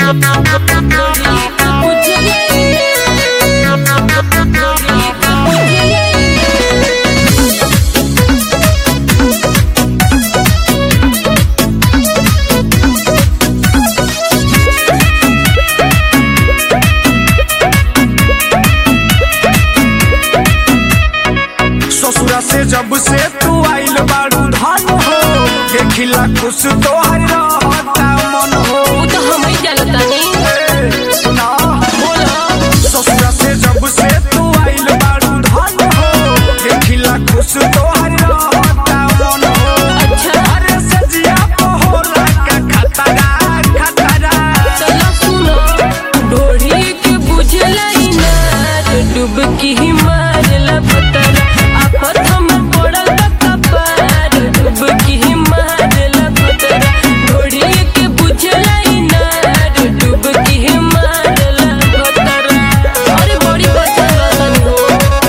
ससुरा से जब से तू आइल बाड़ू धन हो देखिला खुश तोहर रहता मन हो उ तो हम ही जानतानी ए, सुना बोलो ससुरा से जब से तू आइल बाड़ू धन हो देखिला खुश तोहर रहता मन हो अच्छा अरे सजिया को होला का खतरा खतरा चलो सुनो ढोढ़ी के बुझला इनार डुबकी ही मारला पतर आफत हम पड़ल बा कपार डुबकी ही मारला पतर ढोढ़ी के बुझला इनार डुबकी ही मारला पतर अरे बड़ी बचल हो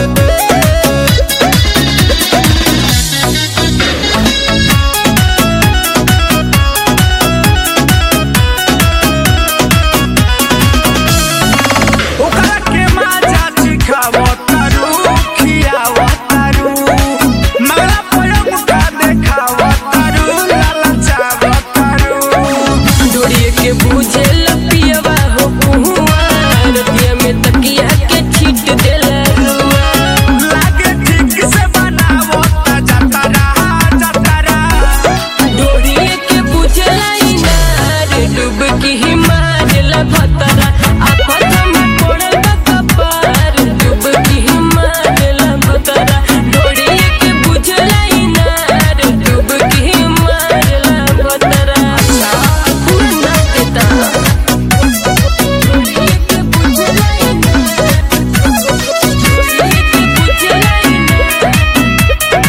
ओकरा के माजा चिखावो तारू खियावो तारू मगरा पयम का देखावो तारू लालचावो तारू डोरिए के बुझे लपियवा हो पुहुआ रतिया में तकिया के छीट देला रुआ लागे ठीक से बनावो ता जतरा जतरा डोरिए के बुझे इनार डुबकी ही मारला भतरा आफत में पड़ल बा कपार डुबकी ही मारला भतरा डोरिए के बुझे इनार डुबकी ही मारला भतरा पूरा नाच देता डोरिए के बुझे इनार डोरिए के बुझे इनार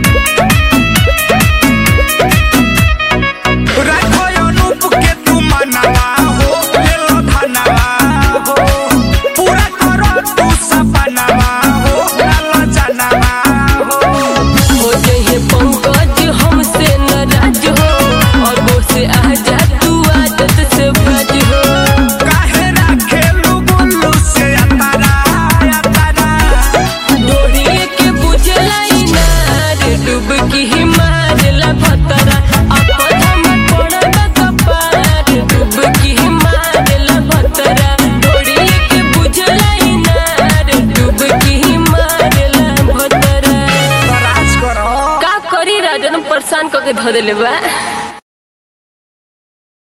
राखो अनूप के तू मनवा हो ले लो धनवा हो पूरा करो तू सपनवा हो लालचनवा हो हो जहे पंकज हमसे नाराज हो और वो से आजा तू आदत से बाज हो काहे राखेलू गुल्लू से अतरा अतरा डोरिए के बुझला इनार डुबकी ही मारला भतरा आपद हम पड़ल कपार डुबकी ही मारला भतरा डोरिए के बुझला इनार डुबकी ही मारला भतरा राज करो का करी राजन परेशान करके धो देले बा